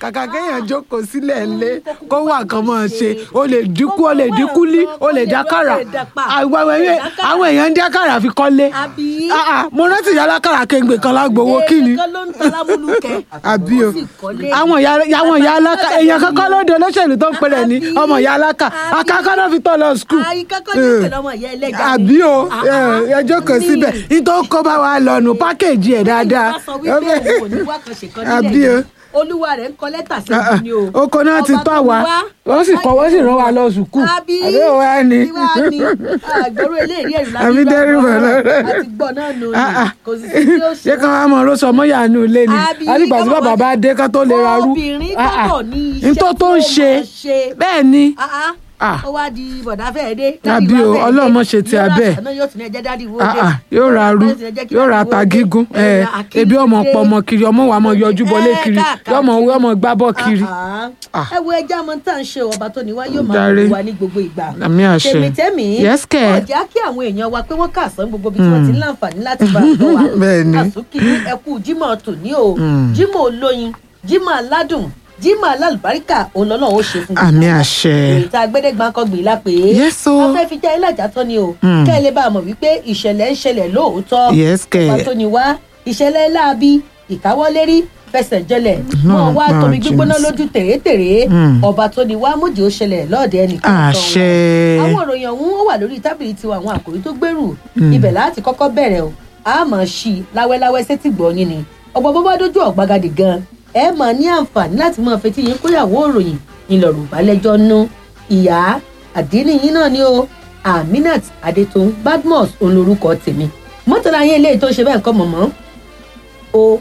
kàkà kéèyàn jókòó sílẹ̀ ńlé kó wà kan mọ̀ ṣe o lè dínkù o lè dínkù lí o lè dákàrà àwọn èèyàn àwọn èèyàn ń dákàrà fi kọ́lé Àbí? Ah, ah, mo rántí ìyá alákàrà kéńgbè kan lágbowó kí ni Èèyàn kan ló ń ta lámúlùkẹ́. àbí o Ó sì kọ́lé. àwọn ìyá àwọn ìyá aláka èèyàn kankan ló dé olóṣèlú tó ń pèrè ní Àbí? ọmọ ìyá aláka Àbí? akáká náà fi tọ́ lọ skul Àyíká kan ní ìpè lọ́mọ ìyá ẹlẹ́ja ni. àbí o Ah, ah. ẹ jókòó Ní. síbẹ̀ nítorí kó bá wa lọ́nu pákéjì ẹ̀ dáadáa Bá sọ wípé òun ò ní wá kan ṣèkan nílẹ̀ Àbí o. yìí. Olúwa rẹ̀ ń kọ lẹ́tà sí Ah, ah. ìlú ni o. oko náà ti Ọba tọ́ tó wa ní wá. wọ́n sì kọ́ wọ́n sì rán wa lọ sùkúù Àbí? àbí ò wá ní. Ìwà ni. Àgbọ̀rọ̀ eléyìí ẹ̀rù láti Àbí dẹ́rù bà lọ́rẹ́. Àti gbọ́ náà nù ní. Ah, ah. Kò sì sí tí ó ṣe. ṣé ká wá mọ ọ̀rọ̀ sọmọ yàánú ilé ni Àbí? àdìgbà tí Ká má bàbá wá- bá dé ká tó lè ra rú Obìnrin Ah, ah. gbọ́dọ̀ ní iṣẹ́ Ní tó tó ń tí ó ṣe máa ṣe. bẹ́ẹ̀ ni Ah, ah. Ah. ó wá di bọ̀dá fẹ́ẹ́ dé. Àbí Dádì o, wá fẹ́ẹ́ Ọlọ́run dé. mọ̀ ṣe ti Yóò ra abẹ́. àṣà náà yóò tún ní ẹjẹ́ dádì wo Ah, dé. ah, yóò ra rú Yóò tún ní ẹjẹ́ kí yóò ra dádì wo ta dé. gígún Ẹ ẹ ra àkíní ebi ọmọ dé. pọ ọmọ kiri ọmọ wa mọ yọjú bọlé Ẹ, kiri káàkiri. yọmọ yọmọ gbábọ kiri Ah, Ah. ah. ẹ wo ẹja mọ tá à ń ṣe ọba tó ní wá yóò máa Jàre. wù wá ní gbogbo ìgbà àmì àṣẹ tèmítẹ́mì Yes, kẹ̀. ọjà kí àwọn èèyàn wa pé wọ́n kà sán gbogbo ibi tí wọ́n ti ń láǹfààní láti bá a tọ́ wa Bẹ́ẹ̀ ni. àsùnkì ní ẹkú jímọ̀ tòní o Mm. jímọ̀ olóyin jímọ̀ aládùn jímọ̀ alálùbáríkà òun lọ́nà ó ṣe fún àmì àṣẹ èyí tá a gbẹ́dẹ́gbà kan gbìn la pé Yes, o. a fẹ́ fi já ilé àjà tán ni o Mm. kẹ́ ẹ lè bá a mọ̀ wípé ìṣẹ̀lẹ̀ ń ṣẹlẹ̀ lóòótọ́ Yes, kẹ̀. ọba tó ní wá ìṣẹ̀lẹ̀ láabi ìkáwọ́lérí fẹsẹ̀ jẹlẹ̀ Náà mọ́ wá máa tómi gbígbóná jìnnà sí. lójú tèrètèrè Mm. ọba tó ní wá mójú ó ṣẹlẹ̀ lọ́ọ̀dẹ ẹnìkan àṣẹ àwọn ìròyìn ọ̀hún ó wà lórí tábìlì tiwa àwọn àkòrí tó gbèrú Mm. ibẹ̀ láti kọ́kọ́ bẹ̀rẹ̀ o a máa ṣí i láwẹ́láwẹ́ sétí gbọ̀nyìn ni ọ̀pọ̀ bó bá dójú ọ̀gbagadì gan ẹ máa ní àǹfààní láti máa fetí yín kóyàwó ìròyìn ńlọrọ̀ balẹ̀jọ́ nú ìyá àdínní yín náà ni o aminat adetun badmus òun lorúkọ tèmi mọ́tàlá yín eléyìí tó ṣe bẹ́ẹ̀ kọ́ mọ̀mọ́ ó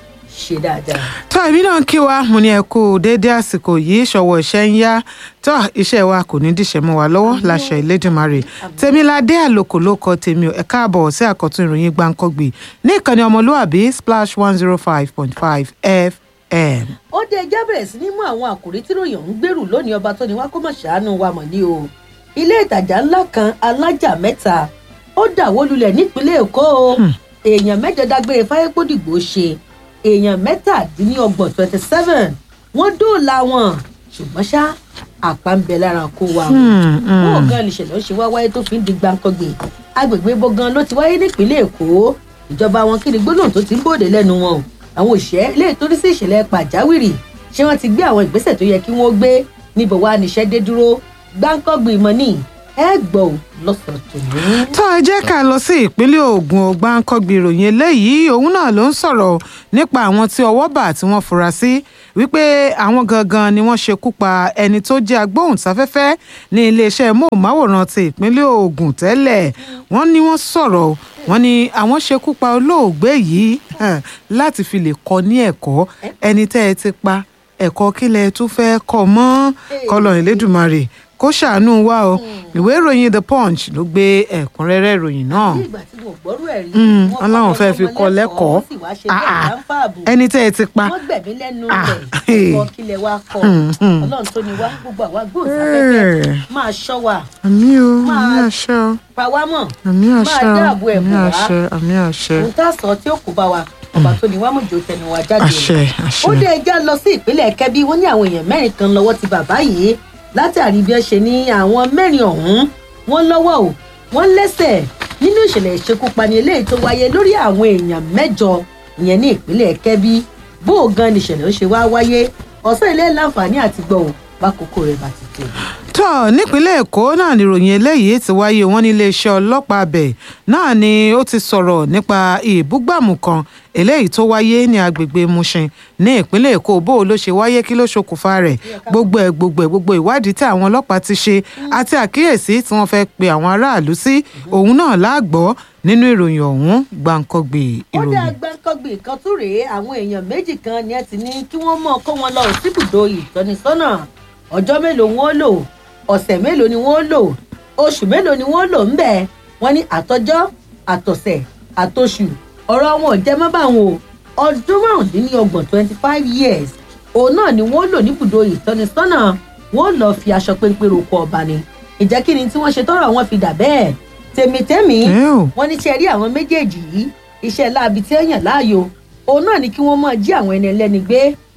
ṣe dáadáa. tó èmi náà kí wa mo ní ẹ kú déédé àsìkò yìí ṣọwọ́ iṣẹ́ ń yá tó iṣẹ́ wa kò ní díṣẹ́ mọ́ wa lọ́wọ́ láṣẹ Elédùmarè tèmiládé àlòkò ló kọ tèmi ò ẹ káàbọ̀ sí àkọ́tún ìròyìn gbáǹkọ́gbì ní ìkànnì ọmọlúwàbí splash one zero five point five fm. ó dé ẹjá bẹ̀rẹ̀ sí ní mú àwọn àkòrí tí ròyìn ọ̀hún gbèrú lónìí ọba tó ní wá kó mọ̀ ṣàánú wa mọ̀ ní o ilé ìtajà ńlá kan alájà mẹ́ta ó dàwó lulẹ̀ nípínlẹ̀ èkó o èèyàn mẹ́jọ dágbére fáyépódìgbò ṣe èèyàn mẹ́tàdínlọ́gbọ̀n twenty seven wọ́n dóòlà wọn ṣùgbọ́n ṣá àpá ń bẹ lára kó wa o Hmm, hmm. bó gan nìṣẹ̀lẹ̀ ó ṣe wá wáyé tó fi ń di gbàǹkangbè agbègbè bó gan ló ti wáyé nípínlẹ̀ èkó ìjọba wọn kí ni gbólóhùn tó ti ń bòde lẹ́nu wọn o àwọn òṣìṣẹ́ lè torí sí ìṣẹ̀lẹ̀ pàjáwìrì ṣé wọ́n ti gbé àwọn ìgbésẹ̀ tó yẹ kí wọ́n gbé níbo wá níṣẹ́ dé dúró gbàǹkangbè ìmọ̀ ní ẹ gbọ́ ò lọ́sàn-án tòní. tó ẹ jẹ́ ká lọ sí ìpínlẹ̀ Ògùn ògbáǹkọ́gbì ìròyìn eléyìí òun náà ló ń sọ̀rọ̀ nípa àwọn tí ọwọ́ bà tí wọ́n fura sí wípé àwọn gangan ni wọ́n ṣekú pa ẹni tó jẹ́ agbóhùnsáfẹ́fẹ́ ní iléeṣẹ́ móhùnmáwòrán ti ìpínlẹ̀ Ògùn tẹ́lẹ̀ wọ́n ní wọ́n sọ̀rọ̀ wọ́n ní àwọn ṣekú pa olóògbé yìí hàn, láti fi lè kọ́ ní ẹ̀kọ́ ẹni tẹ́ ẹ ti pa ẹ̀kọ́ kílẹ̀ tún fẹ́ kọ́ mọ́ kọ́lọ̀ Elédùmarè kó ṣàánú wa o ìwé ìròyìn the punch ló gbé ẹ̀kúnrẹ́rẹ́ ìròyìn náà ní ìgbà tí mo gbọ́rú ẹ̀ rí Mm, wọ́n Ọlọ́run kọ́ fẹ́ fi ọmọ kọ́ lẹ́kọ̀ọ́. wọ́n sì wá ṣe Ah, bẹ́ẹ̀ ah. láǹfààbù ẹni tẹ́ ẹ ti pa wọ́n gbẹ̀mí lẹ́nu Ah, rẹ̀ hey. ẹ̀kọ́ kílẹ̀ wa kọ́ Hmm, hmm. ọlọ́run tó ní wá gbogbo àwa gbóòsáfẹ́fẹ́ Eh. máa ṣọ́ wa àmì o Máa- àmì àṣẹ o pa wá mọ̀ àmì àṣẹ o dáàbò ẹ̀ àmì bò wá. àṣẹ àmì àṣẹ ohun tá a sọ tí ó kó bá wa ọba tó ní wá mọ̀jọ tẹnu wa jáde àṣẹ ó àṣẹ dé ẹjẹ́ lọ sí ìpínlẹ̀ kẹ́bí wọ́n ní àwọn èèyàn mẹ́rin kan lọ́wọ́ ti bàbá yìí látàrí bí ẹ ṣe ní àwọn mẹ́rin ọ̀hún wọ́n lọ́wọ́ o wọ́n lẹ́sẹ̀ nínú ìṣẹ̀lẹ̀ ìṣekúpani eléyìí tó wáyé lórí àwọn èèyàn mẹ́jọ ìyẹn ní ìpínlẹ̀ kẹ́bí bó o gan ni ìṣẹ̀lẹ̀ ó ṣe wá wáyé ọ̀sán ilé láǹfààní àti gbọ́ ò bá kókó rẹ̀ bá ti tó. tó nípínlẹ̀ èkó náà níròyìn eléyìí ti wáyé wọn ní iléeṣẹ́ ọlọ́pàá abẹ náà ni ó ti sọ̀rọ̀ nípa ìbúgbàmù kan eléyìí tó wáyé ní agbègbè mushin ní ìpínlẹ̀ èkó bó o ló ṣe wáyé kí ló ṣokùnfà rẹ̀ gbogbo ẹ̀ gbogbo ẹ̀ gbogbo ìwádìí tí àwọn ọlọ́pàá ti ṣe àti àkíyèsí tí wọ́n fẹ́ pe àwọn aráàlú sí òun náà láàgbọ́ nínú ìròyìn ọ̀hún gbàǹkọ́gbè ó dá ìròyìn. gbàǹkangbè kan tún rèé àwọn èèyàn méjì kan ni ẹ ti ní kí wọ́n mọ̀ kó wọn lọ síbùdó ìtọ́nisọ́nà ọjọ́ mélòó wọn ó lò ọ̀sẹ̀ mélòó ni wọ́n ó lò oṣù mélòó ni wọ́n ó lò ńbẹ̀ wọ́n ní àtọjọ́ àtọ̀sẹ̀ àtọṣù ọ̀rọ̀ wọn ò jẹ́ mọ́ báwọn o ọdún márùndínlọ́gbọ̀n twenty five years òun náà ni wọ́n ó lò níbùdó ìtọ́nisọ́nà wọ́n ó lọ fi aṣọ péńpé roko ọba ni ìjẹ́ kí ni tí wọ́n ṣe tọ́rọ̀ wọn fi dà bẹ́ẹ̀ tèmítẹ́mì ẹ ò wọ́n ní ṣe rí àwọn méjèèjì yìí iṣẹ́ láabi tí ó yàn láàyò òun náà ni kí wọ́n máa jí àwọn ẹni ẹlẹ́ni gbé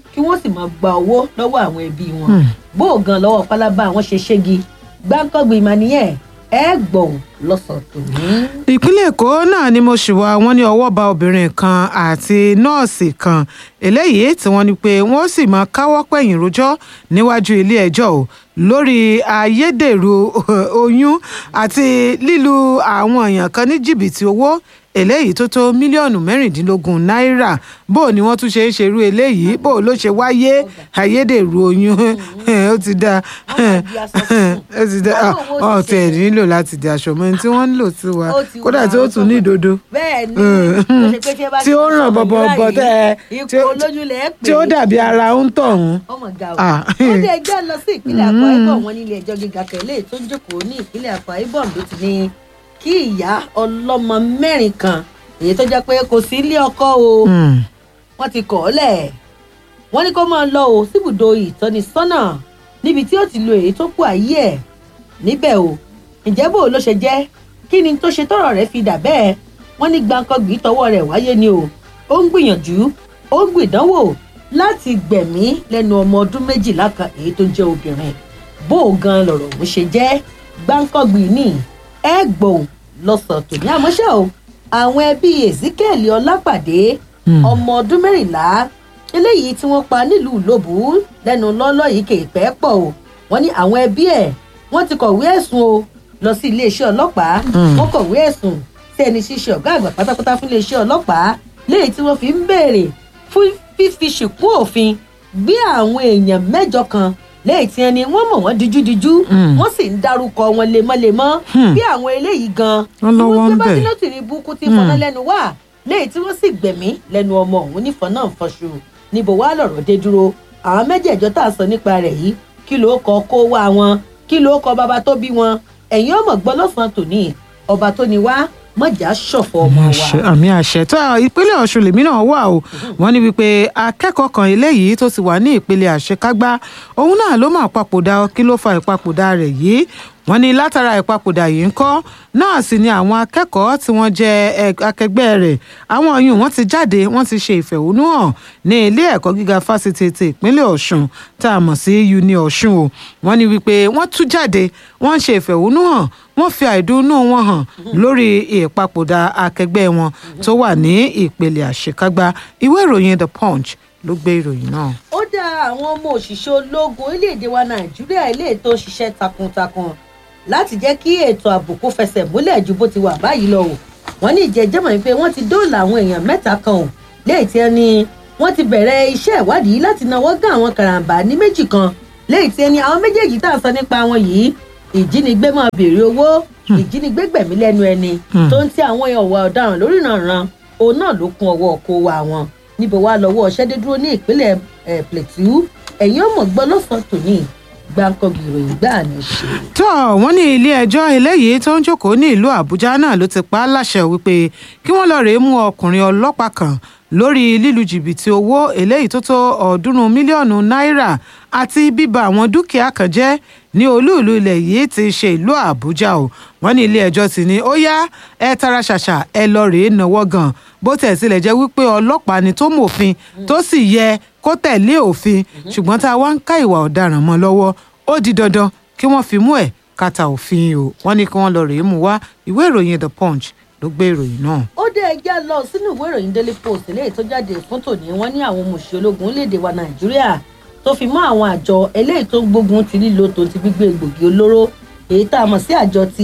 kí wọ́n sì máa gba owó lọ́wọ́ àwọn ẹbí wọn Hmm. bó o gan lọ́wọ́ pálábá àwọn ṣe ṣégi gbáǹkọ́gbì ìmọ̀ nìyẹn ẹ gbọ̀n lọ́sàn-án tòní. ìpínlẹ̀ èkó náà ni mo ṣì wà wọ́n ní ọwọ́ ba obìnrin kan àti nọ́ọ̀sì kan eléyìí tí wọ́n ní pé wọ́n sì máa káwọ́ pẹ̀yìn rojọ́ níwájú ilé ẹjọ́ o lórí ayédèrú oyún àti lílu àwọn èèyàn kan ní jìbìtì owó eléyìí tó tó mílíọ̀nù mẹ́rìndínlógún náírà bó ni wọ́n tún ṣe ń ṣerú eléyìí bó ló ṣe wáyé ayédèrú oyún ó ti dá Wọ́n máa di aṣọ tuntun. ó ti dá Báwo wọ́n ọ̀ ti ṣe tẹ̀ nílò láti di aṣọ mọ́ ẹni tí wọ́n ń lò sí wa Ó ti kódà wà tí ó tún ní ìdodo bẹ́ẹ̀ ni Mm. tó ṣe pé tí ẹ bá tí ó ti ràn sọ̀rọ̀ bọ̀bọ̀ yìí bọ̀ tẹ́ ẹ ipò tí ó- olóyún lẹ̀ ẹ́ pè tí ó é. dàbí ara ń tọ̀hún. ọmọ ga o Ah. ó dé ẹjọ́ lọ sí ìpínlẹ̀ Akwa Ibom wọn nílé ẹjọ́ gíga kẹ̀lé tó ń jókòó ní ìpínlẹ̀ Akwa Ibom ló ti ní kí ìyá ọlọ́mọ mẹ́rin kan èyí tó jẹ́ pé kò sí ilé ọkọ o Hmm. wọ́n ti kọ̀ ọ́ lẹ̀ wọ́n ní kó máa lọ o síbùdó ìtọ́nisọ́nà níbi tí ó ti lo èyí tó kù ayé ẹ̀ níbẹ̀ o ǹjẹ́ bò ló ṣe jẹ́ kí ni tó ṣe tọ́rọ̀ rẹ̀ fi dà bẹ́ẹ̀ wọ́n ní gbàǹkangbì tọwọ́ rẹ̀ wáyé ni o ó ń gbìyànjú ó ń gbìdánwò láti gbẹ̀mí lẹ́nu ọmọ ọdún méjìlá kan èyí tó jẹ́ obìnrin bó o gan lọ̀rọ̀ òun ṣe jẹ́ gbàǹkangbì ní ẹ gbòun lọ́sàn-án tòní àmọ́ṣẹ́ o àwọn ẹbí Ezekiel Ọlápàdé Hmm. ọmọ ọdún mẹ́rìnlá eléyìí tí wọ́n pa nílùú Ìlóbù lẹ́nu lọ́lọ́ yìí kè pẹ́ pọ̀ o wọ́n ní àwọn ẹbí ẹ̀ wọ́n ti kọ̀wé ẹ̀sùn o lọ sí iléeṣẹ́ ọlọ́pàá Hmm. wọ́n kọ̀wé ẹ̀sùn sí ẹni ṣíṣe ọ̀gá àgbà pátápátá fún iléeṣẹ́ ọlọ́pàá léyìí tí wọ́n fi ń béèrè fún fífi ṣìkún òfin gbé àwọn èèyàn mẹ́jọ kan léyìí tí ẹni wọ́n mọ̀ wọ́n díjúdíjú Hmm. wọ́n sì ń dárúkọ wọn lemọ́lemọ́ Hmm. bí àwọn eléyìí gan Wọ́n lọ́wọ́ ń tí wọ́n gbé bẹ̀. bá tìǹbù burúkú tí ń fọná lẹ́nu wá léyìí tí wọ́n sì gbẹ̀mí lẹ́nu ọmọ òun nífọ̀n náà fọṣù níbo wá lọ̀rọ̀ dé dúró àwọn mẹ́jẹ̀ẹ̀jọ tá a sọ nípa rẹ̀ yìí kí ló kọ kó wá wọn kí ló kọ bàbá tó bí wọn ẹ̀yin ọmọ gbọ́ lọ́sàn-án tòní ọba tó ní wá mọ̀já ṣọ̀fọ̀ ọmọ wa. àṣẹ àmì àṣẹ tó ìpínlẹ̀ ọ̀ṣun lèmi náà wà o wọ́n ní wípé akẹ́kọ̀ọ́ kan eléyìí tó ti wà ní ìpele àṣekágbá òun náà ló máa papòdà kí ló fa ìpapòdà rẹ̀ yìí wọ́n ní látara ìpapòdà yìí ń kọ́ náà sì ni àwọn akẹ́kọ̀ọ́ tí wọ́n jẹ́ ẹ- akẹgbẹ́ rẹ̀ àwọn ọyún wọ́n ti jáde wọ́n ti ṣe ìfẹ̀hónúhàn ní ilé ẹ̀kọ́ gíga fásitì ti ìpínlẹ̀ ọ̀ṣun tá a mọ̀ sí uni ọ̀ṣun o wọ́n ní wípé wọ́n tú jáde wọ́n ń ṣe ìfẹ̀hónúhàn wọ́n fi àìdùnnú wọn hàn lórí ìpapòdà akẹgbẹ́ wọn tó wà ní ìpele àṣekágbá ìwé ìròyìn the punch ló gbé ìròyìn náà. ó dá àwọn ọmọ òṣìṣẹ́ ológun orílẹ̀-èdè wa nàìjíríà ilé ètò ṣiṣẹ́ takuntakun láti jẹ́ kí ètò ààbò kó fẹsẹ̀ múlẹ̀ ju bó ti wà báyìí lọ o wọ́n ní ìjẹ́jẹ́mọ̀ wípé wọ́n ti dóòlà àwọn èèyàn mẹ́ta kan o léyìí tí ẹni wọ́n ti bẹ̀rẹ̀ iṣẹ́ ìwádìí láti náwó gán àwọn karambà ní méjì kan léyìí tí ẹni àwọn méjèèjì tá a sọ nípa wọn yìí ìjínigbé máa béèrè owó ìjínigbé gbẹ̀mí lẹ́nu ẹni Hmm. tó ń tí àwọn ọ̀wà ọ̀daràn lórí ìrànràn òun náà ló kún ọwọ́ kó wa wọn níbo wá lọ́wọ́ ọ̀ṣẹ́ dé dúró ní ìpínlẹ̀ eh, Plateau ẹ̀yin ọmọ gbọ́ lọ́sàn-án tòní gbàǹkangbì ìròyìn gbáà ní í ṣe. tó wọ́n ní ilé ẹjọ́ eléyìí tó ń jókòó ní ìlú àbújá náà ló ti pa á láṣẹ wípé kí wọ́n lọ́ọ́ rèé mú ọkùnrin ọlọ́pàá kan lórí lílu jìbìtì owó eléyìí tó tó ọ̀ọ́dúnrún mílíọ̀nù náírà àti bíba àwọn dúkìá kan jẹ́ ní olúùlú ilẹ̀ yìí ti ṣe ìlú àbújá o wọ́n ní ilé ẹjọ́ ti ní ó yá ẹ tara ṣàṣà ẹ lọ rèé náwó gan bó tẹ̀ sílẹ̀ jẹ́ wípé ọlọ́pàá ni tó mòfin tó sì yẹ kó tẹ̀lé òfin ṣùgbọ́n tá a wá ń ká ìwà ọ̀daràn mọ́ lọ́wọ́ ó di dandan kí wọ́n fi mú ẹ̀ kàtà òfin o wọ́n ní kí wọ́n lọ rèé mú wá ìwé ìròyìn the punch ló gbé ìròyìn náà. ó dé ẹjẹ́ lọ sínú ìwé ìròyìn daily post eléyìí tó jáde fún tòní wọ́n ní àwọn mùsùlùmí ológun orílẹ̀-èdè wa nàìjíríà tó fi mọ́ àwọn àjọ eléyìí tó ń gbógun ti lílo tó ti gbígbé egbògi olóró èyí tá a mọ̀ sí àjọ ti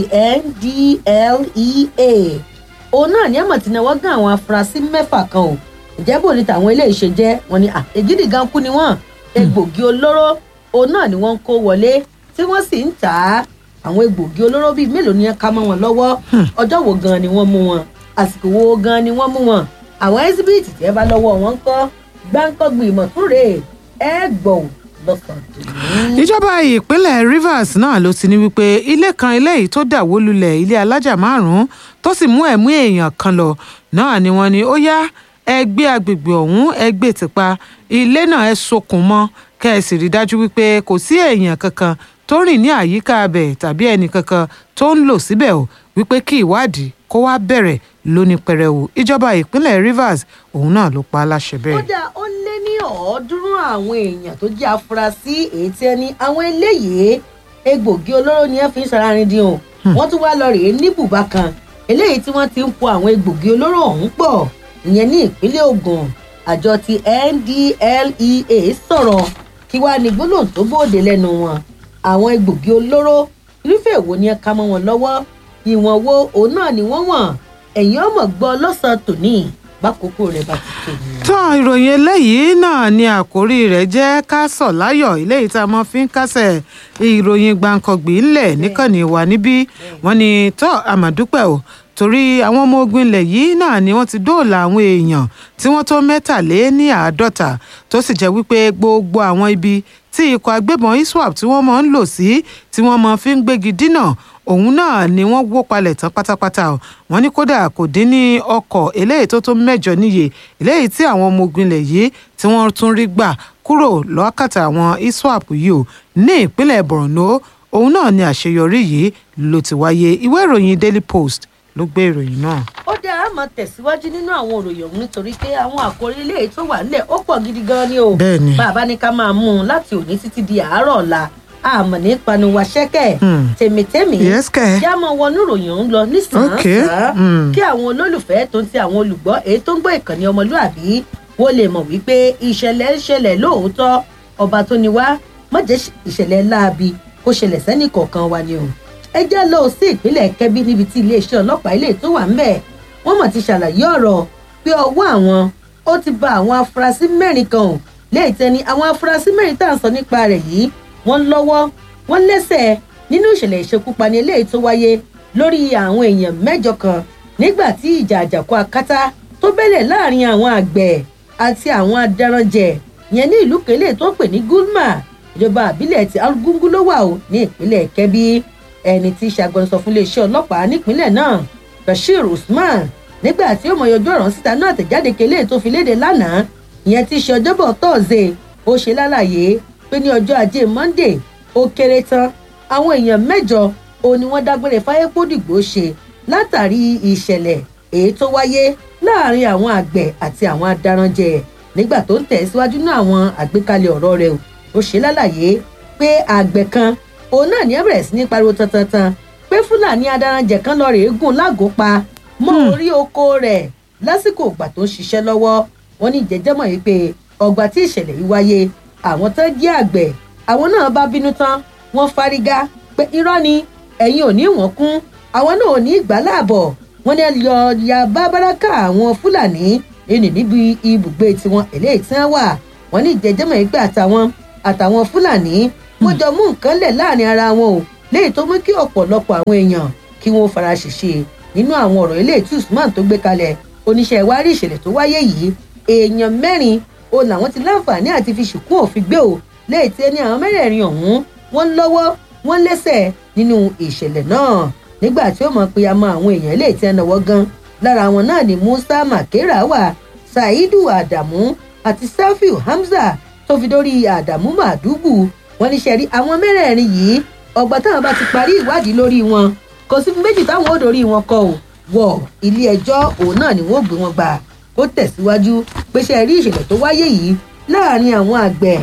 NDLEA òun náà ní àmọ̀ tí náwó gán àwọn afurasí mẹ́fà kan o ìjẹ́ bò ní tàwọn eléyìí ṣe jẹ́ wọ́n ní ègídì gan kú ni wọ́n egbògi olóró òun náà ni wọ́n ń kó wọlé tí wọ́n sì ń tà á àwọn egbògi olóró bíi mélòó ni wọ́n ká mọ́ wọn lọ́wọ́ ọjọ́ wo gan ni wọ́n mú wọn àsìkò wo gan ni wọ́n mú wọn àwọn ẹ́síbíìtì tẹ́ bá lọ́wọ́ wọn ń kọ́ gbáǹkọ́gbìn ìmọ̀túnrè ẹ gbọ̀n lọ́sàn-án. ìjọba ìpínlẹ̀ Rivers náà ló ti ní wípé ilé kan eléyìí tó dà wó lulẹ̀ ilé alájà márùn-ún tó sì mú ẹ̀mí èèyàn kan lọ náà ni wọ́n ní ó yá ẹ gbé agbègbè ọ̀hún ẹ gbé tìpa ilé náà ẹ sokùn mọ́ kẹ́ ẹ sì rí dájú wípé kò sí èèyàn kankan tó rìn ní àyíká abẹ tàbí ẹnì kankan tó ń lò síbẹ̀ o wípé kí ìwádìí kó wá bẹ̀rẹ̀ lóní pẹrẹwu ìjọba ìpínlẹ̀ Rivers òun náà ló pa á láṣẹ bẹ́ẹ̀. kódà ó lé ní ọ̀ọ́dúnrún àwọn èèyàn tó jẹ́ afurasí èyí tí ẹni àwọn eléyìí egbògi olóró ni ẹ fi ń sararin dín o wọ́n tún wá lọ rèé ní bùbá kan eléyìí tí wọ́n ti ń po àwọn egbògi olóró ọ̀hún pọ̀ ìyẹn ní ìpínlẹ̀ Ògùn àjọ ti NDLEA sọ̀rọ̀ kí wàá ní gbólóhùn tó bóde lẹ́nu wọn àwọn egbògi olóró irúfẹ́ èwo ni ẹ ká mọ́ wọn lọ́wọ́ ìwọ̀n wo òun náà ni wọ́n wọ̀n ẹ̀yin ọmọ gbọ́ lọ́sàn-án tòní bákòókò rẹ̀ bá ti tó ni. tán ìròyìn eléyìí náà ni àkórí rẹ̀ jẹ́ ká sọ̀ láyọ̀ eléyìí tá a mọ̀ fi ń kásẹ̀ ìròyìn gbàǹkangbì ńlẹ̀ níkànnì wà níbí wọ́n ní tọ́ àmàdúpẹ́ o torí àwọn ọmọ ogun ilẹ̀ yìí náà ni wọ́n ti dóòlà àwọn èèyàn tí wọ́n tó mẹ́tàlé ní àádọ́ta tó sì jẹ́ wípé gbogbo àwọn ibi tí ikọ̀ agbébọn iswap tí wọ́n máa ń lò sí tí wọ́n máa fi ń gbégi dínà òun náà ni wọ́n wó palẹ̀ tán pátápátá o wọ́n ní kódà kò dín ní ọkọ̀ eléyìí tó tó mẹ́jọ níye eléyìí tí àwọn ọmọ ogun ilẹ̀ yìí tí wọ́n tún rí gbà kúrò lọ́kàtà àwọn iswap yìí o ní ìpínlẹ̀ Borno òun náà ni àṣeyọrí yìí ló ti wáyé ìwé ìròyìn Daily Post ló gbé ìròyìn náà. ó dáa á máa tẹ̀síwájú nínú àwọn òròyìn ọ̀hún nítorí pé àwọn àkòrí ilé tó wà nílẹ̀ ó pọ̀ gidi gan ni o. Bẹ́ẹ̀ni. bàbá ní ká máa mú un láti òní títí di àárọ̀ ọ̀la àmọ̀ ní panuwa ṣẹ́kẹ̀ Hmm. tèmítèmí Yes, kẹ̀. kí a máa wọnú ìròyìn ọ̀hún lọ Okay. nísànsán Hmm. kí àwọn olólùfẹ́ tó ń ti àwọn olùgbọ́ èyí tó ń gbọ́ ìkànnì ọmọlúàbí wọ́n lè mọ̀ wípé ìṣẹ̀lẹ̀ ń ṣẹlẹ̀ lóòótọ́ ọba tó ní wá má jẹ́ ìṣẹ̀lẹ̀ láabi kó ṣẹlẹ̀ sẹ́nì kọ̀ọ̀kan wa ni o ẹ já lọ sí ìpínlẹ̀ kẹ́bí níbi tí iléeṣẹ́ ọlọ́pàá ilé tó wà ńbẹ̀ wọ́n mọ̀ ti ṣàlàyé ọ̀rọ̀ pé ọwọ́ àwọn ó ti ba àwọn afurasí mẹ́rin kan ò léè tẹni àwọn afurasí mẹ́rin tá à ń sọ nípa rẹ̀ yìí wọ́n lọ́wọ́ wọ́n lẹ́sẹ̀ nínú ìṣẹ̀lẹ̀ ìṣekúpani eléyìí tó wáyé lórí àwọn èèyàn mẹ́jọ kan nígbà tí ìjà àjàkú akátá tó bẹ́lẹ̀ láàrin àwọn àgbẹ̀ àti àwọn adaranjẹ yẹn ní ìlú kele tó ń pè ní gulma ìjọba àbílẹ̀ ti argungu ló wà ó ní ìpínlẹ̀ kẹ́bí ẹni tí í ṣe agbẹnusọ fún iléeṣẹ́ ọlọ́pàá nípínlẹ̀ náà bashir usman nígbà tí ó mọ yọjú ọ̀rọ̀ síta náà tẹ̀jáde kele tó fi léde lánàá ìyẹn tí í ṣe ọjọ́bọ̀ tọ́ọ̀zẹ̀ ó ṣe lálàyé pé ní ọjọ́ ajé monday ó kéré tán àwọn èèyàn mẹ́jọ òun ni wọ́n dágbére fáyépódìgbò ṣe látàrí ìṣẹ̀lẹ̀ èyí tó wáyé láàrin àwọn àgbẹ̀ àti àwọn adaranjẹ nígbà tó ń tẹ̀ síwájú náà àwọn àgbékalẹ̀ ọ̀rọ̀ rẹ̀ o. ó ṣe lálàyé pé àgbẹ̀ kan òun náà ní ẹ bẹ̀rẹ̀ sí ní pariwo tantantan pé fúlàní adaranjẹ kan lọ rèé gùn lágòó pa mọ́ orí oko rẹ̀ lásìkò ìgbà tó ń ṣiṣẹ́ lọ́wọ́ wọn ní ìjẹ́jẹ́mọ̀ yìí pé ọgbà tí ìṣẹ̀lẹ̀ yìí wáyé àwọn tó jẹ́ àgbẹ̀ àwọn náà bá bínú tán wọ́n fárígá pé irọ́ ni ẹ̀yin ò ní wọ́n kún àwọn náà ò ní ìgbà láàbọ̀ wọ́n ní lọ ya bábáráká àwọn fúlàní ẹni níbi ibùgbé tiwọn eléyìí tí wọ́n wà wọ́n ní ìjẹ́jẹ́mọ̀ yìí pé àtàwọn àtàwọn fúlàní wọ́n jọ mú nǹkan lẹ̀ láàrin ara wọn o léyìí tó mú kí ọ̀pọ̀lọpọ̀ àwọn èèyàn kí wọ́n fara ṣèṣe nínú àwọn ọ̀rọ̀ eléyìí tí usman tó gbé kalẹ̀ oníṣẹ́ ìwárí ìṣẹ̀lẹ̀ tó wáyé yìí èèyàn mẹ́rin o làwọn ti láǹfààní àti fi ṣùkún òfin gbé o léyìí tí ẹni àwọn mẹ́rẹ̀ẹ̀rin ọ̀hún wọ́n lọ́wọ́ wọ́n lẹ́sẹ̀ nínú ìṣẹ̀lẹ̀ náà nígbà tí ó mọ̀ pé a mọ àwọn èèyàn léyìí tí ẹ náwó gan lára wọn náà ni musa makera wà saidu adamu àti safiu hamza tó fi dórí adamu madugu wọ́n ní sẹ́rí àwọn mẹ́rẹ̀ẹ̀rin yìí ọgbà táwọn bá ti parí ìwádìí lórí wọn kò sí méjì táwọn ò dórí wọn kọ ò wọ ilé ẹjọ́ òun náà ni wọ́n gbé wọn gbà ó tẹ̀síwájú pé ṣe rí ìṣẹ̀lẹ̀ tó wáyé yìí láàrin àwọn àgbẹ̀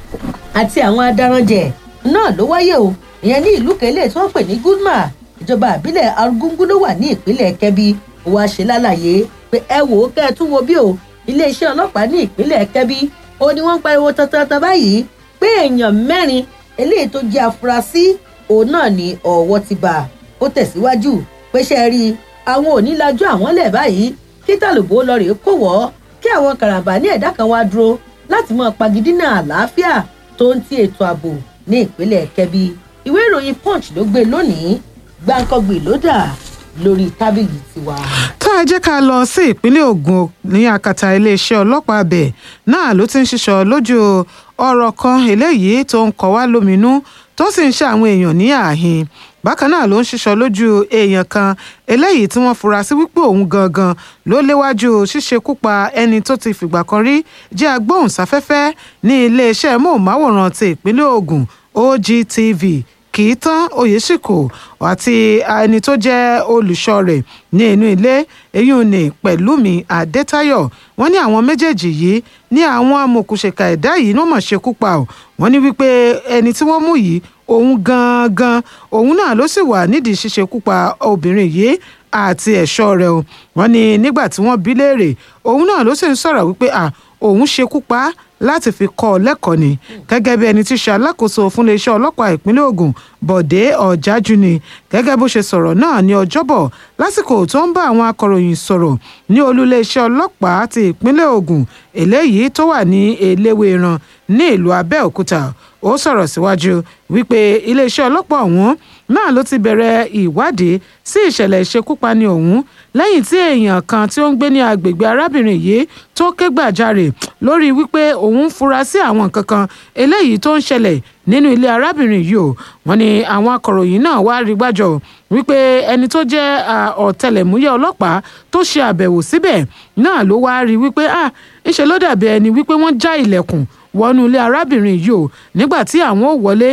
àti àwọn adaranjẹ náà ló wáyé o ìyẹn ní ìlú kẹlẹ tí wọ́n pè ní gulma ìjọba àbílẹ̀ arúgbó ló wà ní ìpínlẹ̀ kẹ́bí ó wá ṣe lálàyé pé ẹ wò ó kẹ́ ẹ tún wo bí o iléeṣẹ́ ọlọ́pàá ní ìpínlẹ̀ kẹ́bí ó ní wọ́n ń pariwo tantan báyìí pé èèyàn mẹ́rin eléyìí tó jẹ́ afurasí òun náà ní ọ̀wọ́ ti bà ó tẹ̀síwájú pé ṣe rí àwọn ò ní lajú àwọn lẹ̀ báyìí kí tàlùbọ́ lọ rèé kó wọ́ kí àwọn karambà ní ẹ̀dá kan wá dúró láti mọ pagidínà àlàáfíà tó ń ti ètò ààbò ní ìpínlẹ̀ kẹ́bí ìwé ìròyìn punch ló gbé lónìí gbàǹkangbè ló dà lórí tábìlì tiwa. tá a jẹ́ ká lọ sí ìpínlẹ̀ Ògùn ní akata iléeṣẹ́ ọlọ́pàá abẹ náà ló ti ń ṣiṣọ́ lójú ọ̀rọ̀ kan eléyìí tó ń kọ́ wá lóminú tó sì ń ṣe àwọn èèyàn ní ààhín bákan náà ló ń ṣiṣọ́ lójú èèyàn kan eléyìí tí wọ́n fura sí wípé òun gangan ló léwájú ṣíṣekú pa ẹni tó ti fìgbà kan rí jẹ́ agbóhùnsáfẹ́fẹ́ ní iléeṣẹ́ móhùnmáwòrán ti ìpínlẹ̀ Ògùn OGTV kì í tán oyèsíkò àti ẹni tó jẹ́ olùṣọ́ rẹ̀ ní inú ilé èyí ò ní pẹ̀lúmi adétayọ̀ wọ́n ní àwọn méjèèjì yìí ní àwọn amòkùnṣèkà ẹ̀dá yìí ló mọ̀ ṣekú pa ọ́ wọ́n ní wípé ẹni tí wọ́n mú yìí òun gangan òun náà ló sì wà nídìí ṣíṣekú pa obìnrin yìí àti ẹ̀ṣọ́ rẹ̀ o wọ́n ní nígbà tí wọ́n bí léèrè òun náà ló sì ń sọ̀rọ̀ wípé à òun ṣekú pa á láti fi kọ́ ọ lẹ́kọ̀ọ́ ni gẹ́gẹ́ bí ẹni tí ṣe alákòóso fún iléeṣẹ́ ọlọ́pàá ìpínlẹ̀ Ògùn Bọ̀dé Ọ̀jájú ni gẹ́gẹ́ bó ṣe sọ̀rọ̀ náà ní ọjọ́bọ̀ lásìkò tó ń bá àwọn akọ̀ròyìn sọ̀rọ̀ ní olú iléeṣẹ́ ọlọ́pàá ti ìpínlẹ̀ Ògùn eléyìí tó wà ní Eléwéran ní ìlú Abẹ́òkúta ó sọ̀rọ̀ síwájú wípé iléeṣẹ́ ọlọ́pàá ọ̀hún náà ló ti bẹ̀rẹ̀ ìwádìí sí ìṣẹ̀lẹ̀ ìṣekúpani ọ̀hún lẹ́yìn tí èèyàn kan tí ó ń gbé ní agbègbè arábìnrin yìí tó ké gbàjarè lórí wípé òun ń fura sí àwọn nǹkan kan eléyìí tó ń ṣẹlẹ̀ nínú ilé arábìnrin yìí o wọ́n ní àwọn akọ̀ròyìn náà wá rí gbàjọ wípé ẹni tó jẹ́ ọ̀tẹlẹ̀múyẹ́ ọlọ́pàá tó ṣe àbẹ̀wò síbẹ̀ náà ló wá rí wípé ah ńṣe ló dàbí ẹni wípé wọ́n já ilẹ̀kùn wọnú ilé arábìnrin yìí o nígbà tí àwọn ò wọlé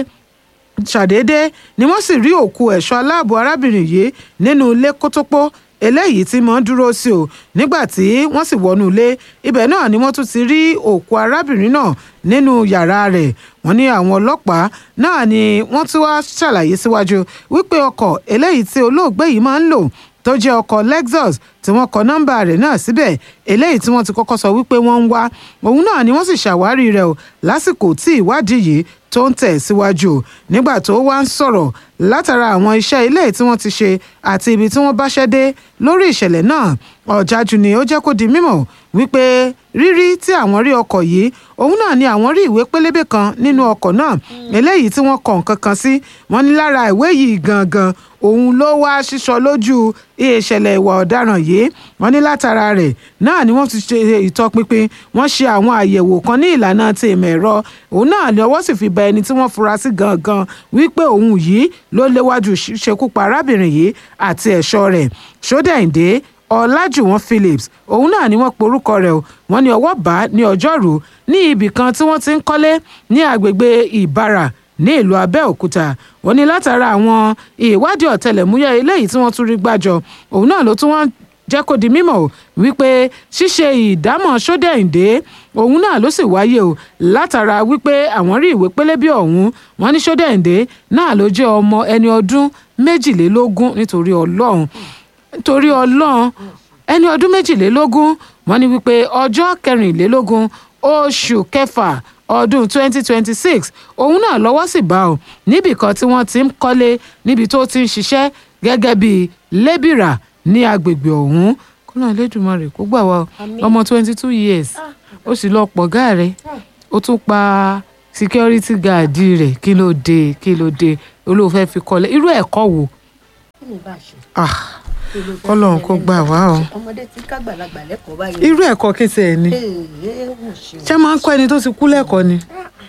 ṣàdédé ni wọ́n sì rí òkú ẹ̀ṣọ́ aláàbò arábìnrin yìí nínú ilé kótópó eléyìí tí mo ń dúró sí o nígbà tí wọ́n sì wọnú ilé ibẹ̀ náà ni wọ́n tún ti rí òkú arábìnrin náà nínú yàrá rẹ̀ wọ́n ní àwọn ọlọ́pàá náà ni wọ́n tún wá ṣàlàyé síwájú wípé ọkọ̀ eléyìí tí olóògbé yìí máa ń lò tó jẹ́ ọkọ̀ Lexus tí wọ́n kọ nọ́mbà rẹ̀ náà síbẹ̀ eléyìí tí wọ́n ti kọ́kọ́ sọ wípé wọ́n ń wá òun náà ni wọ́n sì ṣàwárí rẹ̀ o lásìkò tí ìwádìí yìí tó ń tẹ̀ síwájú nígbà tó wá ń sọ̀rọ̀ látara àwọn iṣẹ́ ilé tí wọ́n ti ṣe àti ibi tí wọ́n báṣẹ́ dé lórí ìṣẹ̀lẹ̀ náà ọ̀jájú ni ó jẹ́ kó di mímọ̀ wípé rírí tí àwọn rí ọkọ̀ yìí òun náà ni àwọn rí ìwé pélébé kan nínú ọkọ̀ náà eléyìí tí wọ́n kọ nǹkan kan sí wọ́n ní lára ìwé yìí gangan òun ló wá ṣíṣọ lójú ìṣẹ̀lẹ̀ ìwà ọ̀daràn yìí wọ́n ní látara rẹ̀ náà ni wọ́n ti ṣe ìtọpinpin wọ́n ṣe àwọn àyẹ̀wò kan ní ìlànà ti ìmọ̀ ẹ̀rọ òun náà ni ọwọ́ sì fi bá ẹni tí wọ́n fura sí gangan wípé òun yìí ló léwájú ṣekú pa arábìnrin yìí àti ẹ̀ṣọ́ rẹ̀ ṣódẹ̀ǹdé ọlájúwọ̀n phillips òun náà ni wọ́n porúkọ rẹ̀ o wọ́n ní ọwọ́ bá ní ọjọ́rú ní ibì kan tí wọ́n ti ń kọ́lé ní agbègbè ìbàrà ní ìlú abẹ́òkúta wọ́n ní látara àwọn ìwádìí ọ̀tẹlẹ̀múyẹ́ eléyìí tí wọ́n tún rí gbàjọ òun náà ló tún wọ́n jẹ́ kó di mímọ̀ o wípé ṣíṣe ìdámọ̀ sódẹ̀ǹdé òun náà ló sì wáyé o látara wípé àwọn rí ìwé pélébé ọ̀hún wọ́n ní sódẹ̀ǹdé náà ló jẹ́ ọmọ ẹni ọdún méjìlélógún nítorí ọlọ́run nítorí ọlọ́run ẹni ọdún méjìlélógún wọ́n ní wípé ọjọ́ kẹrìnlélógún oṣù kẹfà ọdún 2026 òun náà lọ́wọ́ sì bá ọ níbì kan tí wọ́n ti ń kọ́lé níbi tó ti ń ṣiṣẹ́ gẹ́gẹ́ bíi lébìrà ní agbègbè ọ̀hún kọ́nà Elédùmarè kó gbà wá ọmọ 22 years ó sì lọ pọ̀ gáà rẹ̀ ó tún pa security guard rẹ̀ kí ló dé kí ló dé olóòfẹ́ fi kọ́lé irú ẹ̀kọ́ wo. kí ni bá a ṣe. ah kọ́lọ́run kó gbà wá o. ọmọdé tí kágbàlagbà lẹ́kọ̀ọ́ báyìí. irú ẹ̀kọ́ kí tiẹ̀ ni Ee, mo ṣe o. ṣé máa ń kọ́ ẹni tó ti kú lẹ́kọ̀ọ́ ni.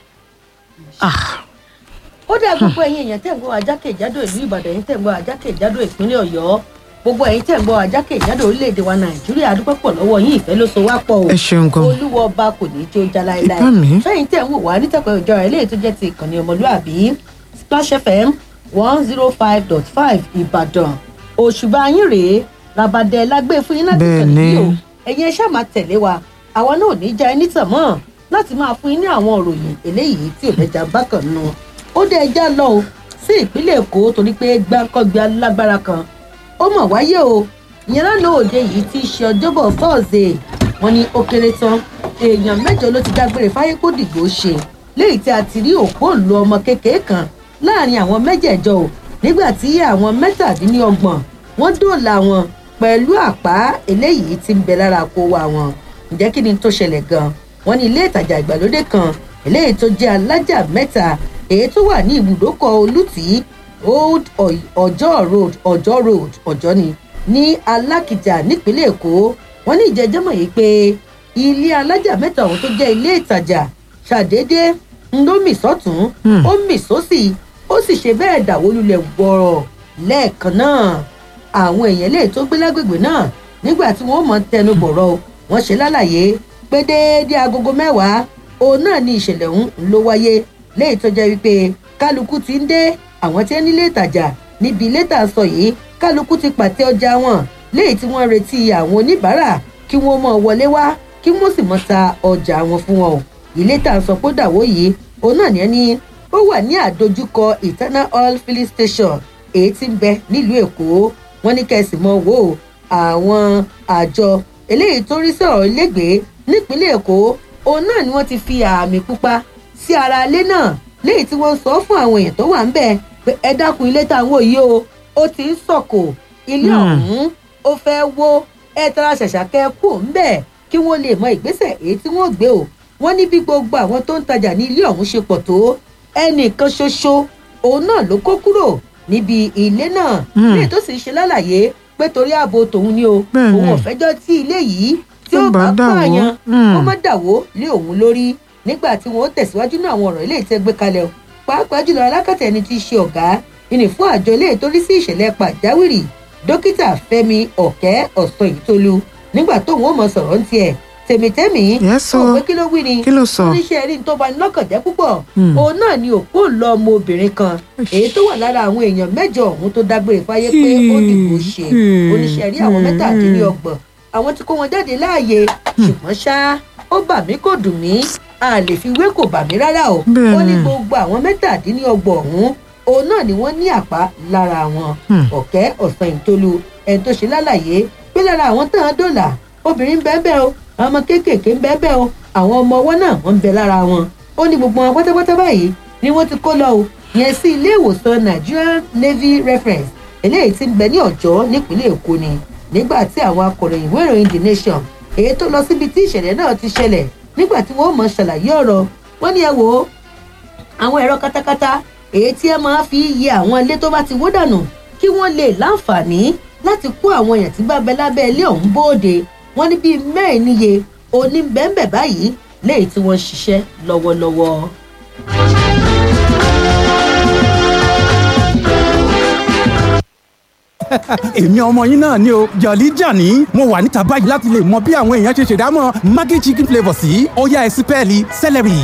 ah ó dá gbogbo ẹ̀yin èèyàn tẹ̀ ń gbọ́ ajákèjádò ìlú ìbàdàn ẹ̀yin tẹ̀ ń gbọ́ ajákèjádò ìpínlẹ̀ ọ̀yọ́ gbogbo ẹ̀yin tẹ̀ ń gbọ́ ajákèjádò orílẹ̀-èdè wa nàìjíríà adúpẹ́ pọ̀ lọ́wọ́ yín ìfẹ́ ló so wá pọ̀ o ẹ ṣeun gan. olúwa ọba kò ní í tí ó já láéláé Ìbá mi. fẹ́yìn tẹ̀ ń wò wá nítẹ̀pẹ́ ìjọra eléyìí tó jẹ́ ti ìkànnì ọmọlúàbí splash fm one zero five dot five ìbàdàn òṣùbà yín rèé rabadẹ lágbé fún yín láti Bẹ́ẹ̀ tẹ̀lé ni. yìí o ẹ̀yin ẹ ṣáà máa tẹ̀lé wa àwa náà ò ní já ẹni tàn mọ́ láti máa fún yín ní àwọn òròyìn eléyìí tí ò lẹ́jà bákan nù ó dé ẹjá lọ o sí ìpínlẹ̀ èkó torí pé gbáǹkọ́gbé alágbára kan ó mọ̀ wáyé o ìyẹn lánàá òde yìí tí í ṣe ọjọ́bọ̀ thursday wọn ní ó kéré tán èèyàn mẹ́jọ ló ti dágbére fáyé kó dìgbò ṣe léyìí tí a ti rí òpó ìlú ọmọ kékeré kan láàrin àwọn mẹ́jẹ̀ẹ̀jọ o nígbà tí àwọn mẹ́tàdínlọ́gbọ̀n wọ́n dóòlà wọn pẹ̀lú àpá eléyìí tí ń bẹ lára kó wa wọn ǹjẹ́ kí ni tó ṣẹlẹ̀ gan wọ́n ní ilé ìtajà ìgbàlódé kan eléyìí tó jẹ́ alájà mẹ́ta èyí tó wà ní ibùdókọ̀ olùtí old Ọ̀y- ọjọ́ road ọjọ́ road ọjọ́ ni ní alákìjà nípínlẹ̀ èkó wọ́n ní ìjẹ́jẹ́mọ̀ yìí pé ilé alájà mẹ́ta ọ̀hún tó jẹ́ ilé ìtajà ṣàdédé ń ló mì sọ́tún Hmm. ó mì sósì ó sì ṣe bẹ́ẹ̀ dàwó lulẹ̀ wọ̀rọ̀ lẹ́ẹ̀kan náà àwọn èèyàn lè tó gbé lágbègbè náà nígbà tí wọ́n mọ̀ tẹnu bọ̀rọ̀ o, wọ́n ṣe lálàyé pé déédéé agogo mẹ́wàá òun náà ni ìṣẹ̀lẹ̀ ọ̀hún ló wáyé léyìí tó jẹ́ wípé kálukú ti ń dé àwọn tí ń nílé ìtajà níbi ilé tà ń sọ yìí kálukú ti pàtẹ ọjà wọn léyìí tí wọ́n retí àwọn oníbàárà kí wọ́n mọ̀ wọlé wá kí wọ́n sì mọ̀ ta ọjà wọn fún wọn o ilé tà ń sọ pé dàwó yìí òun náà ní ẹni ó wà ní àdójúkọ eternal oil filling station èyí tí ń bẹ nílùú èkó wọn ní kẹsì mọ wò ó àwọn àjọ eléyìí tó rí sọ̀rọ̀ ilégbèé nípínlẹ̀ èkó òun náà ni wọ́n ti fi àmì pupa sí ara ilé náà léyìí tí wọ́n sọ fún àwọn èèyàn tó wà ń bẹ̀ pé ẹ dákun ilé táwọn yìí o ó ti ń sọ̀kò ilé ọ̀hún ó fẹ́ wó ẹ tara ṣàṣà kẹ́ kú ń bẹ̀ kí wọ́n lè mọ ìgbésẹ̀ èyí tí wọ́n gbé o wọ́n ní bí gbogbo àwọn tó ń tajà ní ilé ọ̀hún ṣe pọ̀ tó ẹnìkan ṣoṣo òun náà ló kó kúrò níbi ilé náà léyìí tó sì ń ṣe lálàyé pé torí ààbò tòun ni o Bẹ́ẹ̀ni. òun ò fẹ́jọ́ tí ilé yìí tí Tó ó bá bá dà wó. pààyàn Mm. kó má dàwó lé òun lórí nígbà tí wọn ó tẹ̀síwájú ní àwọn ọ̀rọ̀ ilé ìtẹ́ gbé kalẹ̀ o pàápàá jùlọ alákàtà ẹni tí í ṣe ọ̀gá ìní fún àjọ ilé ìtorí sí ìṣẹ̀lẹ̀ pàjáwìrì dókítà fẹ́mi ọ̀kẹ́ ọ̀sán ìtolú nígbà tóun ó mọ sọ̀rọ̀ ń tiẹ̀ tèmítẹ́mì Yes, o. ó pé kí ló wí ni Kí ló sọ? oníṣẹ́ rí ní tó bá ní lọ́kàn jẹ́ púpọ̀ Hmm. òun náà ni òkú ńlọ ọmọ obìnrin kan èyí tó wà lára àwọn èèyàn mẹ́jọ ọ̀hún tó dágbére fáyé pé ó dìbò ṣe Hmm. oníṣẹ́ rí àwọn mẹ́tàdínlọ́gbọ̀n àwọn tí kó wọn jáde láàyè ṣùgbọ́n ṣá ó bà mí kò dùn mí a lè fi wé kò bà mí rárá o Bẹ́ẹ̀ni. ó ní gbogbo àwọn mẹ́tàdínlọ́gbọ̀n ọ̀hún òun náà ni wọ́n ní àpá lára wọn Hmm. ọ̀kẹ́ ọ̀sán ìtolú ẹni tó ṣe lálàyé pé lára àwọn tán án dòlà obìnrin bẹ́ẹ̀ bẹ́ẹ̀ o àwọn ọmọ kéékèèké ń bẹ́ẹ̀ bẹ́ẹ̀ o àwọn ọmọ ọwọ́ náà wọ́n ń bẹ lára wọn ó ní gbogbo wọn pátápátá báyìí ni wọ́n ti kó lọ o yẹn sí ilé ìwòsàn nigerian navy reference eléyìí ti ń bẹ ní ọjọ́ nípínlẹ̀ èkó ni nígbà tí àwọn akọ̀ròyìn ìwé ìròyìn the nation èyí tó lọ síbi tí ìṣẹ̀lẹ̀ náà ti ṣẹlẹ̀ nígbà tí wọ́n mọ̀ ṣàlàyé ọ̀rọ̀ wọ́n ní ẹ wò ó àwọn ẹ̀rọ katakata èyí tí ẹ máa fi yẹ àwọn ilé tó bá ti wó dànù kí wọ́n lè láǹfààní láti kó àwọn èèyàn tí bá bẹ lábẹ́ ilé ọ̀hún bóde wọ́n ní bíi mẹ́rin níye oníbẹ̀ǹbẹ̀ báyìí léyìí tí wọ́n ń ṣiṣẹ́ lọ́wọ́lọ́wọ́. èmi ọmọ yín náà ni o jọ̀lí jàní mo wà níta báyìí láti lè mọ bí àwọn èèyàn ṣe ṣèdámọ̀ maggi chicken flavour sí ọ̀yá ẹ̀sìpẹ́ẹ̀lì celery.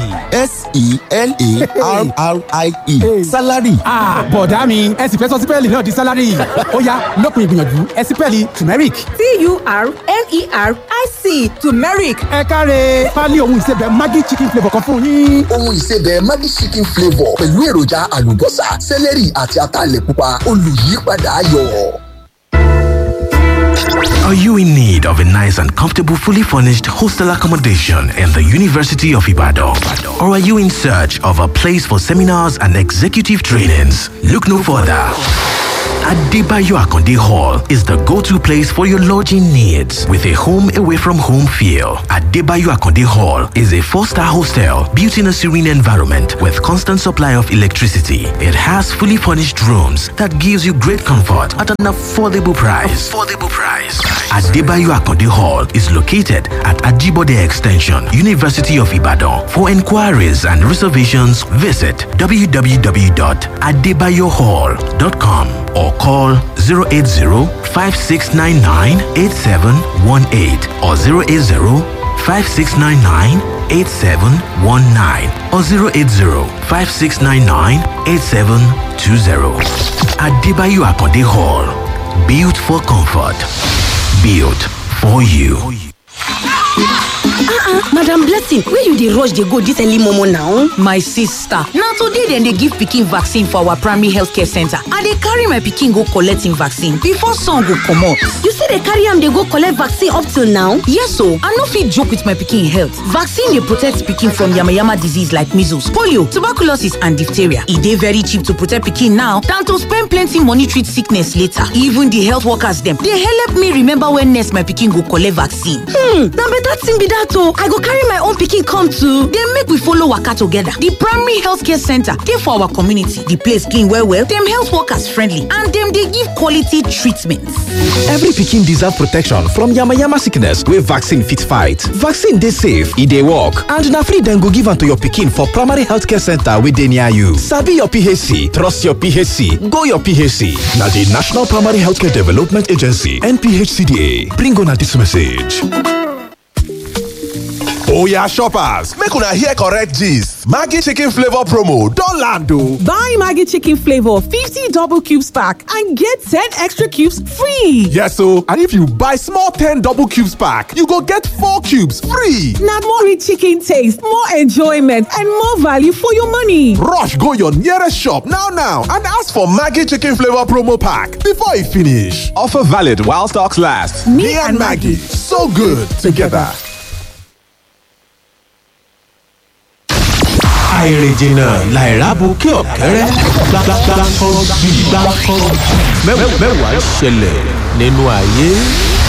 s-e-l-a-r-r-i-e salary Ah, bọ̀dá mi ẹ sì fẹ́ sọ sípẹ́ẹ̀lì náà di sálárì ọ̀yá lópin ìgbìyànjú ẹ̀sìpẹ́ẹ̀lì turmeric. t-u-r-m-e-r-i-c turmeric ẹ káre pálí ohun ìsebẹ̀ maggi chicken flavour kan fún yín. ohun ìsebẹ̀ maggi chicken flavour pẹ̀lú èròjà àlùbọ́sà sẹ́lẹ̀rì àti ataalẹ̀ pupa olùyípadà ayọ̀. Are you in need of a nice and comfortable, fully furnished hostel accommodation in the University of Ibadan? Or are you in search of a place for seminars and executive trainings? Look no further. Adebayo Akonde Hall is the go-to place for your lodging needs with a home away from home feel. Adebayo Akonde Hall is a four-star hostel built in a serene environment with constant supply of electricity. It has fully furnished rooms that gives you great comfort at an affordable price. Affordable price. Adebayo Akonde Hall is located at Ajibode Extension, University of Ibadan. For inquiries and reservations, visit www.adebayohall.com or call 080-5699-8718 or 080-5699-8719 or 080-5699-8720. Adebayo Akonde Hall. Built for comfort. Built for you. madam blessing where you dey rush dey go dis early momo now. my sister na today dem dey give pikin vaccine for our primary healthcare center i dey carry my pikin go collect im vaccine before sun go comot. you still dey carry am dey go collect vaccine up till now. yes o i no fit joke with my pikin health vaccine dey protect pikin from yamayama disease like measles polio tuberculosis and diphtheria e dey very cheap to protect pikin now than to spend plenty money treat sickness later even the health workers dem dey help me remember when next my pikin go collect vaccine. hmm na better thing be that o i go carry my own pikin come too. dem make we follow waka together. The primary healthcare center dey for our community. The place clean well well, dem health workers friendly and dem dey give quality treatment. Every pikin deserve protection from yamayama sickness wey vaccine fit fight. Vaccine dey safe, e dey work, and na free dem go give am to your pikin for primary healthcare center wey dey near you. Sabi your PHC, trust your PHC, go your PHC. Na di National Primary Healthcare Development Agency NPHCDA bring una dis message. Oya shoppers, make una hear correct gist. Maggi chicken flavor promo don land o. Buy Maggie Chicken Flavor 50 double cubes pack and get 10 extra cubes free. Yes o, and if you buy small 10 double cubes pack, you go get 4 cubes free. Now more rich chicken taste, more enjoyment, and more value for your money. Rush go your nearest shop now now and ask for Maggi chicken flavor promo pack before e finish. Offer valid while stocks last. Me, and Maggie, so good together. àìrìnjìnà làìrábùkẹ́ ọ̀kẹ́rẹ́ gbàgbàgbà kan bí gbàgbà kan mẹ́wàá ṣẹlẹ̀ nínú ayé.